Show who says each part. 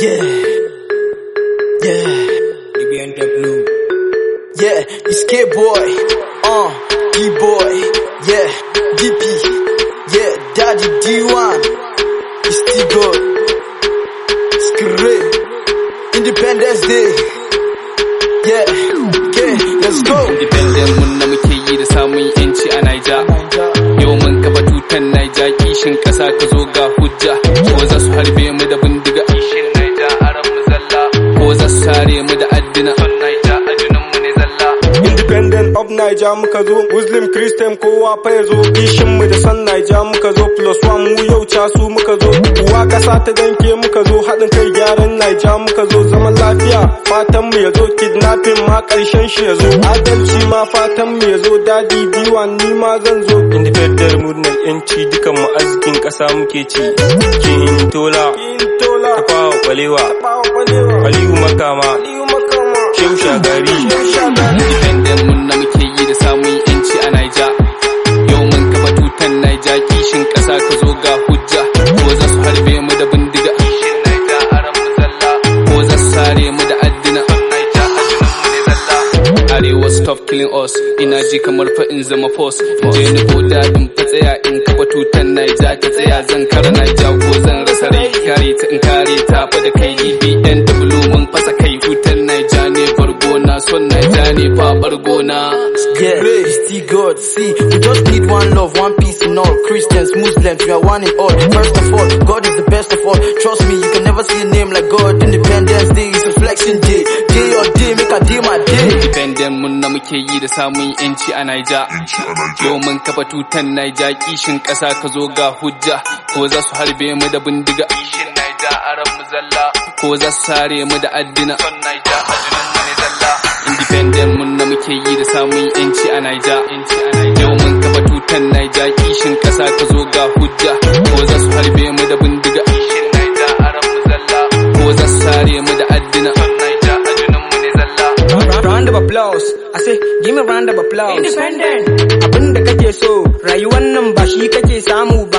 Speaker 1: Yeah. Yeah.
Speaker 2: BBNW.
Speaker 1: Yeah. It's K-Boy. Uh. D-Boy. Yeah. DP. Yeah. Daddy D1. It's T-God. Skre. Independence Day. Yeah. Okay. Let's go.
Speaker 3: Independent mun na muke yi da samun yanci a Naija. Yau mun kafa tutan Naija kishin ƙasa ka zo ga hujja. Ko za su harbe mu da bindiga. Kishin Naija aran mu zalla. Ko za su sare mu da addina. Son Naija ajunan mu ne zalla.
Speaker 2: Independent of Naija muka zo, Muslim Christian kowa fa ya zo, kishin mu da san Naija muka zo, plus one mu yau casu muka zo, uwa kasa ta danke muka zo, haɗin kai gyaran Naija muka zo, zaman lafiya fatan mu ya zo, kidnapping ma ƙarshen shi ya zo, adalci ma fatan mu ya zo, dadi biwa ni ma zan zo. Independent murnar yanci dukan mu arzikin ƙasa muke ci, kin tola, tafawa kwalewa, Aliyu makama, Shehu shagari.
Speaker 3: Independent mun na muke yi da samun yanci a Naija. Yau mun kafa tutan Naija kishin ƙasa ka zo ga hujja. Ko za su harbe mu da bindiga. Kishin Naija aran mu zalla. Ko za su sare mu da addina. Son Naija ajunan mu ne zalla. Arewa stop killing us. Ina ji kamar fa in zama force. In je ni boda in fa tsaya in kafa tutan Naija ta tsaya zan kara Naija ko zan rasa rai. Kare ta in kare ta fa da kai DBNW mun fasa kai tutan Naija ne bargona son Naija ne fa bargona.
Speaker 1: Yeah, it's T-God. See, we just need one love, one peace in all. Christians, Muslims, we are one in all. First of all, God is the best of all. Trust me, you can never see a name like God. Independence Day is reflection day. Day or day, make a day my day.
Speaker 3: Independent mun na muke yi da samun yanci a Naija. Yau mun kafa tutan Naija kishin ƙasa ka zo ga hujja. Ko za su harbe mu da bindiga. Kishin Naija aran mu zalla. Ko za su sare mu da addina. Son Naija ajunan mu ne zalla. Independent mun na muke yi da samun yanci a Naija. Yau mun kafa tutan Naija kishin ƙasa ka zo ga hujja. Ko za su harbe mu da bindiga. Kishin Naija aran mu zalla. Ko za su sare mu da addina. Son Naija ajunan mu ne zalla.
Speaker 4: Round of applause. I say, give me round of applause.
Speaker 5: Independent.
Speaker 4: Abin da kake so, rayuwar nan ba shi kake samu